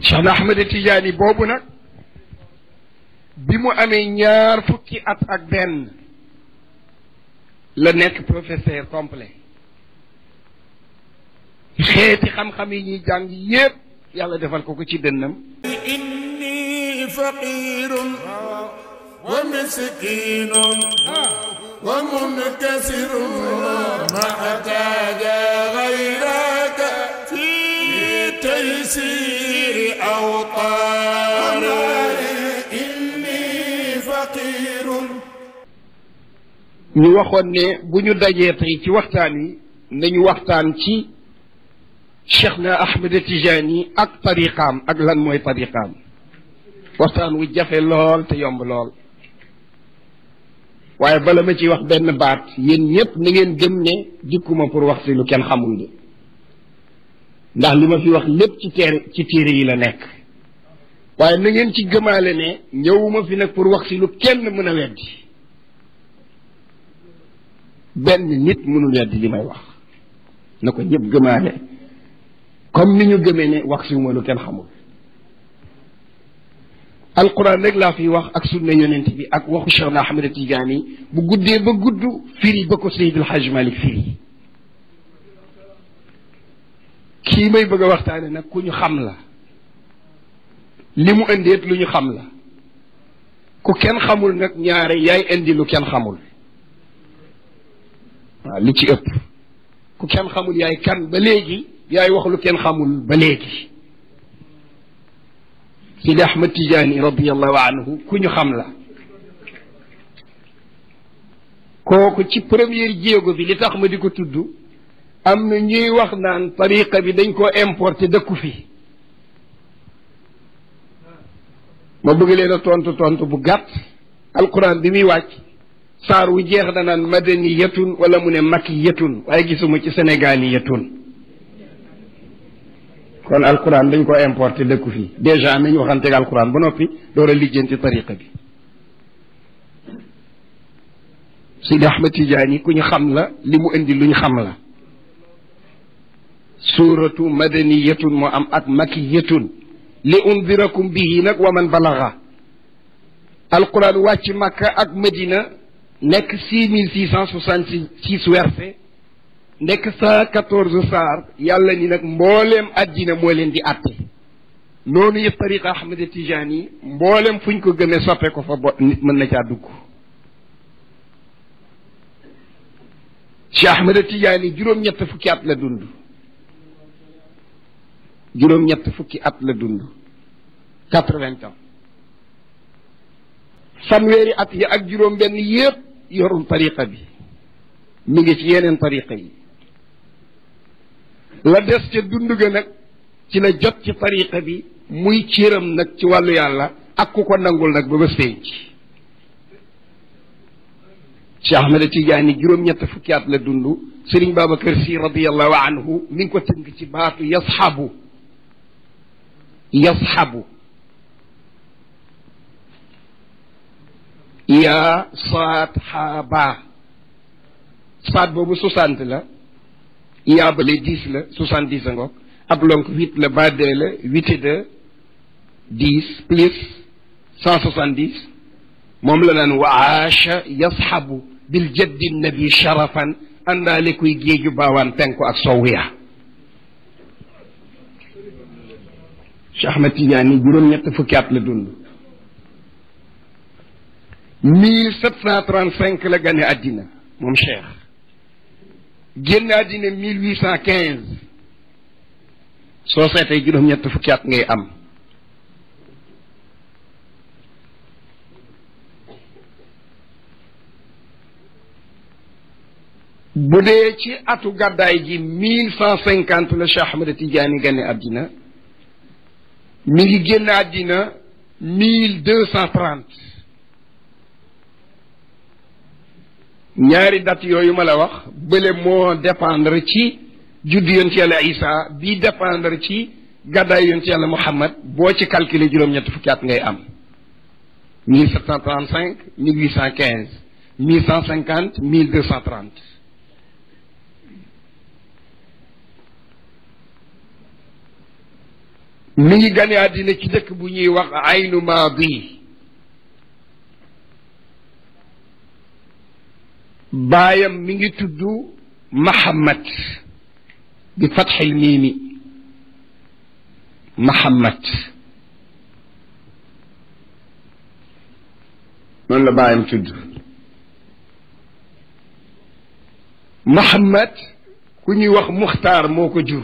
Cheikh na Ahmed Tidiane boobu nag bi mu amee ñaar fukki at ak benn la nekk professeur complet xeeti xam-xam yi ñuy jàng yépp yàlla defal ko ko ci dënnam إني فقير ومسكين ومنكسر ما احتاج غيرك في تيسير أوطان إني فقير ñu waxoon ne bu ñu dajee tey ci waxtaan wi nañu waxtaan ci cheikh na ahmed tijani ak tariqaam ak lan mooy tariqaam waxtaan wu jafe lool te yomb lool waaye bala ma ci wax benn baat yéen ñépp na ngeen gëm ne dikkuma pour wax si lu kenn xamul de ndax li ma fi wax lépp ci téere ci téere yi la nekk waaye na ngeen ci gëmaale ne ñëwuma fi nag pour wax si lu kenn mën a weddi benn nit mënul weddi li may wax na ko ñëpp gëmaale comme ni ñu gëmee ne wax si ma lu kenn xamul alquran rek laa fi wax ak sunna yonent bi ak waxu Cheikh na Ahmed Tidiane bu guddee ba gudd firi ba ko Seydil Hadj Malick firi kii may bëgg a waxtaane nag ku ñu xam la li mu indeet lu ñu xam la ku kenn xamul nag ñaare yaay indi lu kenn xamul waaw li ci ëpp ku kenn xamul yaay kan ba léegi yaay wax lu kenn xamul ba léegi Sidi Ahmed Tidiane radiallahu anhu ku ñu xam la kooku ci première jéego bi li tax ma di ko tudd am na ñuy wax naan tariqa bi dañ koo importé dëkku fi ma bëgg leen a tontu tontu bu gàtt alquran bi muy wàcc saar wu jeex da naan madaniyatun wala mu ne makiyatun waaye gisuma ci sénégaliyatun kon alquran dañ ko importé dëkku fii dèjà nañu waxanteeg alquran ba noppi door a lijjanti tariqa bi Sidi Ahmed Tidiane ku ñu xam la li mu indi lu ñu xam la suuratu madaniyatun moo am ak makiyatun li undirakum bihi nag wa man balaga alquran wàcc makka ak madina nekk six mille six cent soixante six verset nekk cent quatorze saar yàlla ni nag mbooleem addina moo leen di atte noonu yëpp tariqa Ahmed Tidiane yi mbooleem fu ñu ko gëmee soppe ko fa bo nit mën na caa dugg Cheikh Ahmed Tidiane yi juróom-ñett fukki at la dund juróom-ñett fukki at la dund quatre-vingts ans fanweeri at yi ak juróom benn yépp yorul tariqa bi mi ngi ci yeneen tariqa yi la des ca dund ga nag ci la jot ci tariqa bi muy cëram nag ci wàllu yàlla ak ku ko nangul nag ba ba séenc Cheikh Ahmed Tidiane juróom-ñett fukki at la dund Serigne Babacar Sy radiallahu anhu mi ngi ko tënk ci baatu yasxabu yasxabu yaa saat xaaba saat boobu soixante la yaa bale dix la soixante dix a ngoog ab lonk huit la ba deux la huit et deux dix plus cent soixante dix moom la naan wa aasha yasxabu bil jaddi nabi sharafan àndaale kuy géeju baawaan penku ak sowu ya Cheikh Ahmed Tidiane juróom-ñett fukki at la dund mille sept cent trente cinq la gane àddina moom Cheikh génn àddina mille huit cent quinze soo seetee juróom-ñett fukki at ngay am bu dee ci atu gàddaay gi mille cent cinquante la Cheikh Ahmed Tidiane gane àddina mi ngi génn àddina mille deux cent trente ñaari date yooyu ma la wax bële moo dépendre ci juddu yonent yàlla Isa bii dépendre ci gàddaay yonent yàlla Muhammad boo ci calculer juróom-ñett fukki at ngay am mille sept cent trente cinq mille huit cent quinze mille cent cinquante mille deux cent trente mi ngi gane àddina ci dëkk bu ñuy wax aynu maadi baayam mi ngi tudd Mahamad bi fatxil miimi Mahamad noonu la baayam tudd Mahamad ku ñuy wax Muxtaar moo ko jur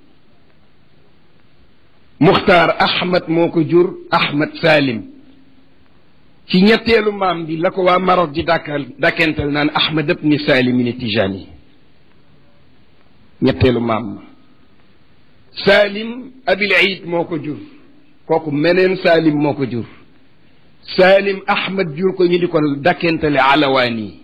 Muxtaar Ahmad moo ko jur Ahmad Salim ci ñetteelu maam bi la ko waa Maroc di dàkkal dàkkental naan Ahmad ibni Salim Tijani ñetteelu maam ma Salim Abil Eid moo ko jur kooku meneen Salim moo ko jur Salim Ahmad jur ko ñu di ko dàkkentale Alawaani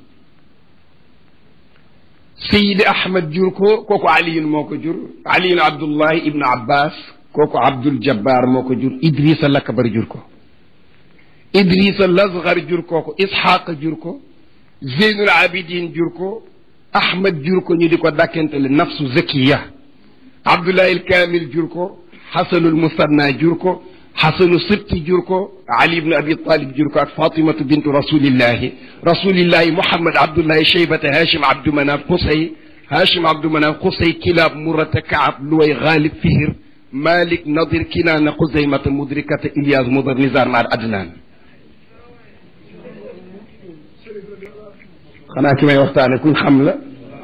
Seydi Ahmad jur ko kooku Aliyun moo ko jur Aliyun Abdullahi Ibnu Abbas kooku Abdul Jabbar moo ko jur Idrissa Lakbar jur ko Idrissa Lasgar jur kooku Isxaaq jur ko Zeynul Abidin jur ko Ahmad jur ko ñu di ko dàkkentale nafsu zakiya Abdullahi il Kamil jur ko Xasanul Musanna jur ko Xasanu Sibti jur ko Ali ibn Abi Talib jur ko ak Fatimatu bintu rasulillahi rasulillahi Muhammad Abdullahi Cheybata Hachim Abdou Manaf Qusay Hachim Abdou Manaf Qusay Kilab Murata Kaab Luway Ghalib Fihir Malik Nadir Kinaana Xuzaymata Mudrikata Ilyas Mudar Nizar Maar Adnaan xanaa ki may waxtaane kuñ xam la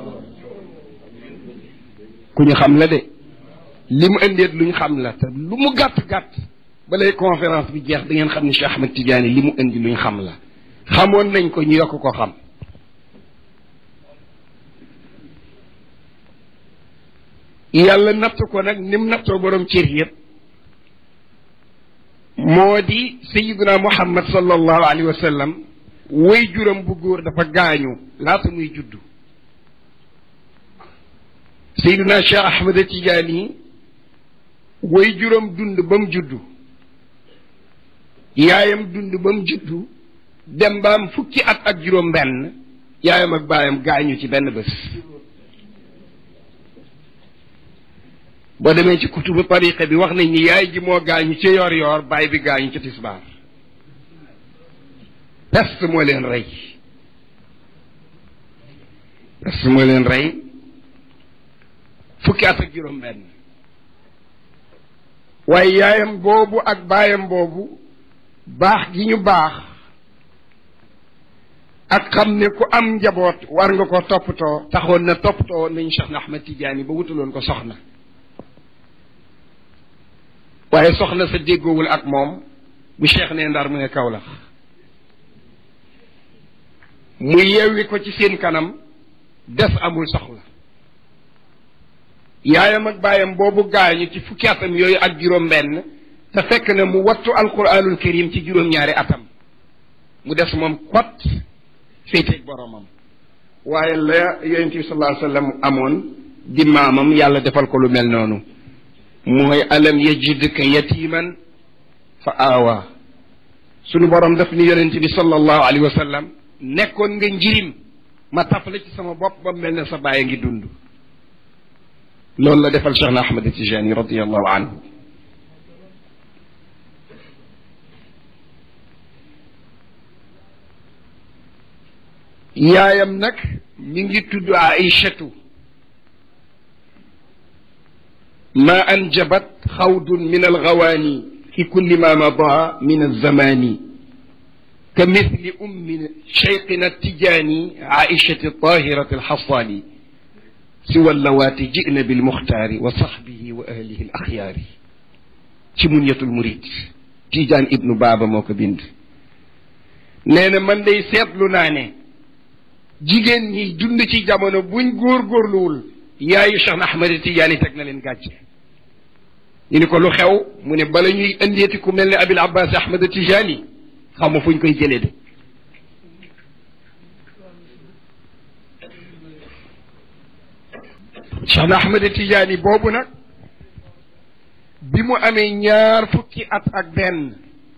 ku ñu xam la de li mu indeet luñ xam la te lu mu gàtt gàtt balay conférence bi jeex da ngeen xam ne Cheikh Ahmed Tidiane li mu indi luñ xam la xamoon nañ ko ñu yokk ko xam yàlla natt ko nag ni mu nattoo borom cër yëpp moo di sayiduna muhammad sallallahu alayhi wa sallam way juram bu góor dafa gaañu laata muy juddu sayiduna cheikh ahmad tijaani way juram dund ba mu juddu yaayam dund ba mu juddu dem ba am fukki at ak juróom benn yaayam ak baayam gaañu ci benn bés boo demee ci kutubu tariqa bi wax nañ ni yaay ji moo gaañu ca yor yor baay bi gaañu ca tisbaar peste moo leen rey peste moo leen rey fukki at ak juróom benn waaye yaayam boobu ak baayam boobu baax gi ñu baax ak xam ne ku am njaboot war nga ko toppatoo taxoon na toppatoo nañ Cheikh na Ahmed Tidiane ba wutaloon ko soxna waaye soxna sa déggoowul ak moom bu cheikh ne ndar mu ne Kawlax mu yewwi ko ci seen kanam des amul soxla yaayam ak baayam boobu gaañu ci fukki atam yooyu ak juróom benn te fekk na mu wattu alquranul karim ci juróom-ñaari atam mu des moom kot féeteeg boromam waaye la yonent bi sallallahu alayhi wa sallam amoon di maamam yàlla defal ko lu mel noonu mooy alam yajidka yatiman fa aawa sunu borom daf ni yonent bi sallallahu alayhi wa sallam nekkoon nga njirim ma tafale ci sama bopp ba mel ne sa baay a ngi dund loolu la defal Cheikh na Ahmad Tijani radiallahu anhu yaayam nag mi ngi tudd Aïchatu ما أنجبت خوض من الغواني في كل ما مضى من الزمان كمثل أم شيقنا التجاني عائشة الطاهرة الحصاني سوى اللواتي جئن بالمختار وصحبه وأهله الأخيار شمونية المريد تيجان ابن بابا موك بند نينا من دي سيطلو ناني jigéen ñi dund ci jamono buñ góorgóorluwul yaayu Cheikh Ahmed Tidiane teg na leen gàcce ñu ni ko lu xew mu ne bala ñuy indeeti ku mel ne Abil Abbas Ahmed Tijani xam ma fuñ koy jëlee de Cheikh Ahmed Tijani boobu nag bi mu amee ñaar fukki at ak benn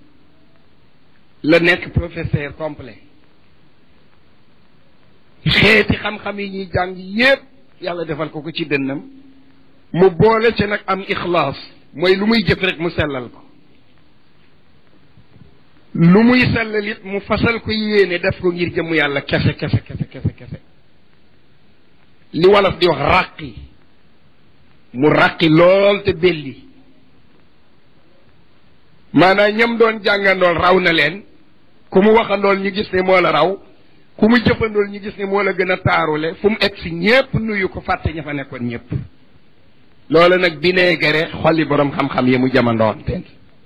la nekk professeur complet xeeti xam-xam yi ñuy jàng yépp yàlla defal ko ko ci dënnam mu boole ci nag am ixlaas mooy lu muy jëf rek mu sellal ko lu muy sellal it mu fasal ko yéene def ko ngir jëmm yàlla kese kese kese kese kese li wolof di wax ràqi mu ràqi lool te belli maanaam ñam doon jàngandool raw na leen ku mu waxandool ñu gis ne moo la raw ku mu jëfandool ñu gis ne moo la gën a taarule fu mu egg si ñépp nuyu ko fàtte ña fa nekkoon ñépp loolu nag bineegare xolli boroom xam-xam yi mu jamandoon teen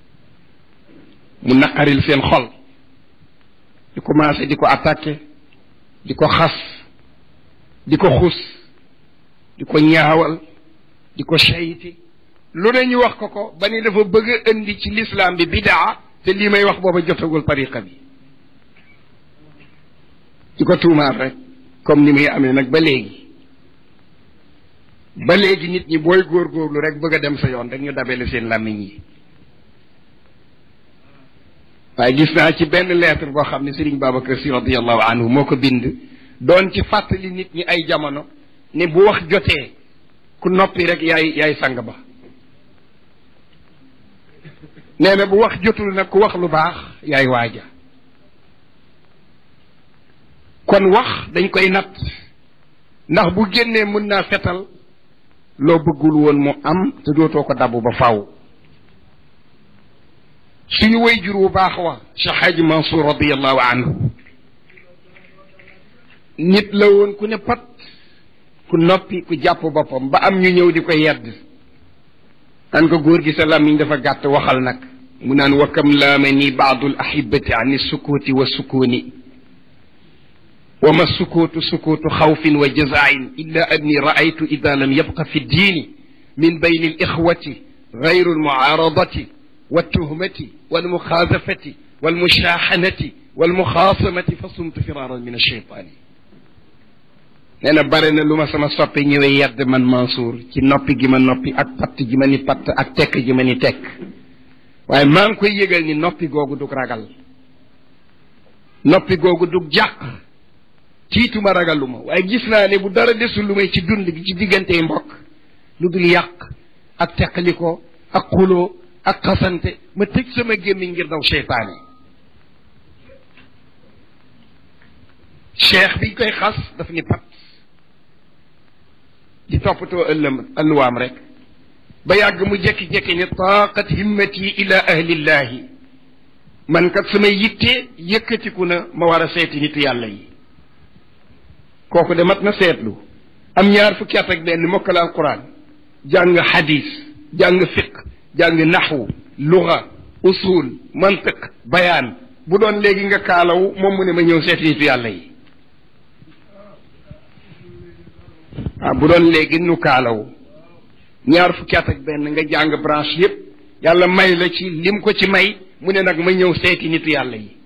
mu naqaril seen xol di commencé di ko attaqué di ko xas di ko xus di ko ñaawal di ko sayti lu ne ñu wax ko ko ba ni dafa bëgg a indi ci lislaam bi bidaa te lii may wax booba jotagul tariqa bi di ko tuumaal rek comme ni muy amee nag ba léegi ba léegi nit ñi booy góorgóorlu rek bëgg a dem sa yoon rek ñu dabele seen làmmiñ yi waaye gis naa ci benn lettre boo xam ne Serigne Babacar Sy radiallahu anhu moo ko bind doon ci fàttali nit ñi ay jamono ne bu wax jotee ku noppi rek yaay yaay sang ba nee na bu wax jotul nag ku wax lu baax yaay waaja kon wax dañ koy natt ndax bu génnee mën naa fetal loo bëggul woon mu am te dootoo ko dabb ba faw suñu way jur wu baax wa Cheikh Hadji Mansour radiallahu anhu nit la woon ku ne pat ku noppi ku jàpp boppam ba am ñu ñëw di ko yedd naan ko góor gi sa làmmiñ dafa gàtt waxal nag mu naan wa kam laama ni baadu l ahibati an sukuuti wa sukuuni wa ma sukuutu sukuutu xawfin wa jazain illa anni raaytu ida lam yabqa fi ddiini min bayni l ixwati gayru almucaaradati والتهمة والمخاذفة والمشاحنة والمخاصمة فصمت فرارا من الشيطان nee na bare na lu ma sama soppi ñëwee yedd man Mansour ci noppi gi ma noppi ak patt gi ma ni patt ak tekk gi ma ni tekk waaye maa ngi koy yëgal ni noppi googu dug ragal noppi googu dug jàq tiituma ragaluma waaye gis naa ne bu dara desul lu may ci dund gi ci diggante mbokk lu dul yàq ak teqliko ak xuloo ak xasante ma tëj sama gémmiñ ngir daw seytaane cheikh biñ koy xas daf ni pat di toppatoo ëllëm ëlluwaam rek ba yàgg mu jekki-jekki ni taaqat himmati ila ahlillahi man kat sama yitte yëkkatiku na ma war a seeti nitu yàlla yi kooku de mat na seetlu am ñaar fukki at ak benn mokkal alquran jàng xadis jàng fiq jàng naxwu luga usul mantiq bayaan bu doon léegi nga kaalawu moom mu ne ma ñëw seeti nitu yàlla yi ah bu doon léegi nu kaalawu ñaar fukki at ak benn nga jàng branche yépp yàlla may la ci lim ko ci may mu ne nag ma ñëw seeti nitu yàlla yi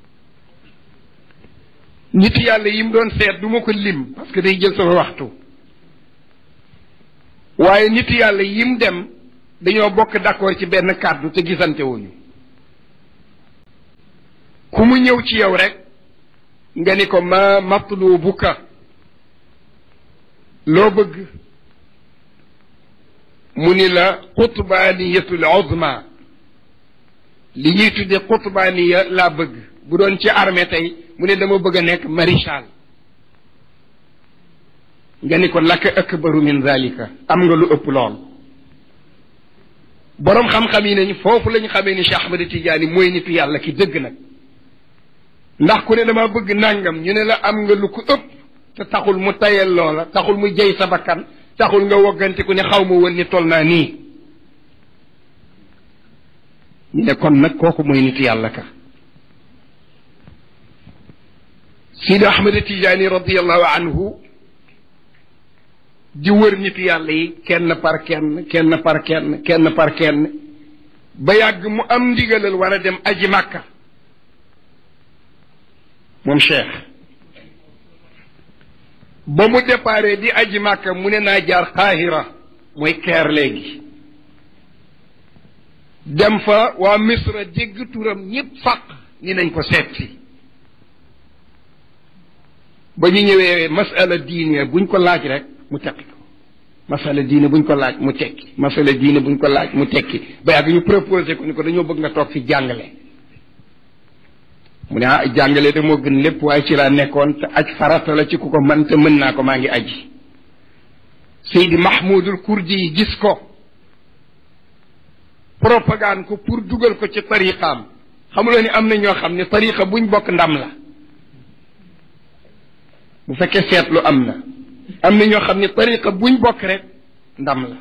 nitu yàlla yi mu doon seet du ma ko lim parce que day jël sama waxtu waaye nitu yàlla yi mu dem dañoo bokk d'accord ci benn kàddu te gisante wuñu ku mu ñëw ci yow rek nga ni ko ma matlubuka loo bëgg mu ni la qutbaaniyatul uzma li ñuy tudde qutbaaniya laa bëgg bu doon ci armée tey mu ne dama bëgg a nekk maréchal nga ni ko laka akbaru min zalika am nga lu ëpp lool boroom xam-xam yi nañ foofu lañu xamee ni Cheikh Ahmad Tidiane mooy nitu yàlla ki dëgg nag ndax ku ne dama bëgg nangam ñu ne la am nga lu ko ëpp te taxul mu tayel loola taxul mu jey sa bakkan taxul nga woggante ku ne xaw ma woon ni tol naa nii ñu ne kon nag kooku mooy nitu yàlla ka Sidi Ahmad Tidiane radiallahu anhu di wër nitu yàlla yi kenn par kenn kenn par kenn kenn par kenn ba yàgg mu am ndigalal war a dem aji màkka moom cheikh ba mu déparé di aji màkka mu ne naa jaar qaahira mooy keer léegi dem fa waa misra dégg turam ñépp fàq ni nañ ko seet si ba ñu ñëwee masala diine buñ ko laaj rek mu teqi ko masala diine buñ ko laaj mu tekki masala diine buñ ko laaj mu tekki ba yàgg ñu proposé ko ni ko dañoo bëgg nga toog fi jàngale mu ne ah jàngale de moo gën lépp waaye ci laa nekkoon te aj farata la ci ku ko man te mën naa ko maa ngi aji Seydi Mahmoudul Kurdi yi gis ko propagande ko pour dugal ko ci tariqaam xamuloo ni am na ñoo xam ne tariqa buñ bokk ndam la bu fekkee seetlu am na am na ñoo xam ne tariqa buñ bokk rek ndam la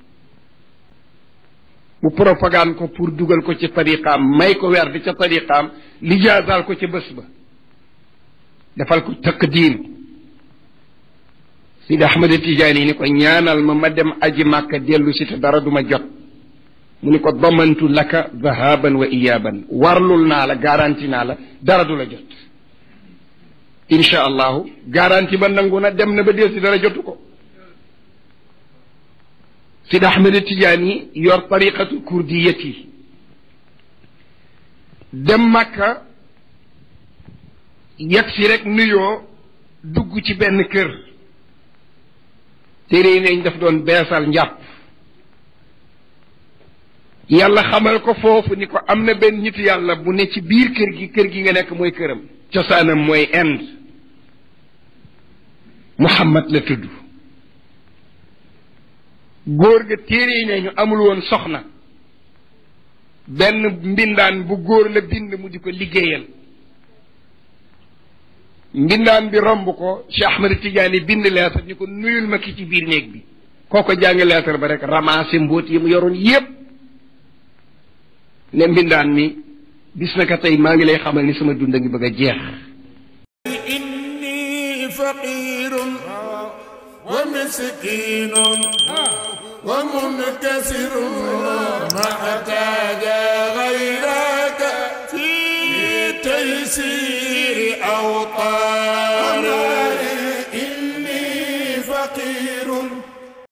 mu propagande ko pour dugal ko ci tariqaam may ko weer di ca tariqaam lijaasaal ko ca bés ba defal ko taqdim Sidi Ahmad Tijaani ni ko ñaanal ma ma dem aji màkka dellu si te dara duma jot mu ni ko damantu laka dhahaban wa iyaaban warlul naa la garanti naa la dara du la jot incha allahu garanti ba nangu na dem na ba del si dara jotu ko Sidi Ahmed Tidiane yor tariqatu kurdiyati dem Makka yegg si rek nuyoo dugg ci benn kër téere yi neñ daf doon beesal njàpp yàlla xamal ko foofu ni ko am na benn nit yàlla bu ne ci biir kër gi kër gi nga nekk mooy këram cosaanam mooy Inde Muhammad la tudd góor ga téere yi ne ñu amul woon soxna benn mbindaan bu góor la bind mu di ko liggéeyal mbindaan bi romb ko Cheikh Ahmed Tidiane bind leetar ni ko nuyul ma ki ci biir néeg bi kooko jàng leetar ba rek ramassé mbóot yi mu yoroon yépp ne mbindaan mi bis na ka tey maa ngi lay xamal ni sama dund a ngi bëgg a jeex إني فقير ومسكين ومنكسر ما احتاج غيرك في تيسير أوطاري إني فقير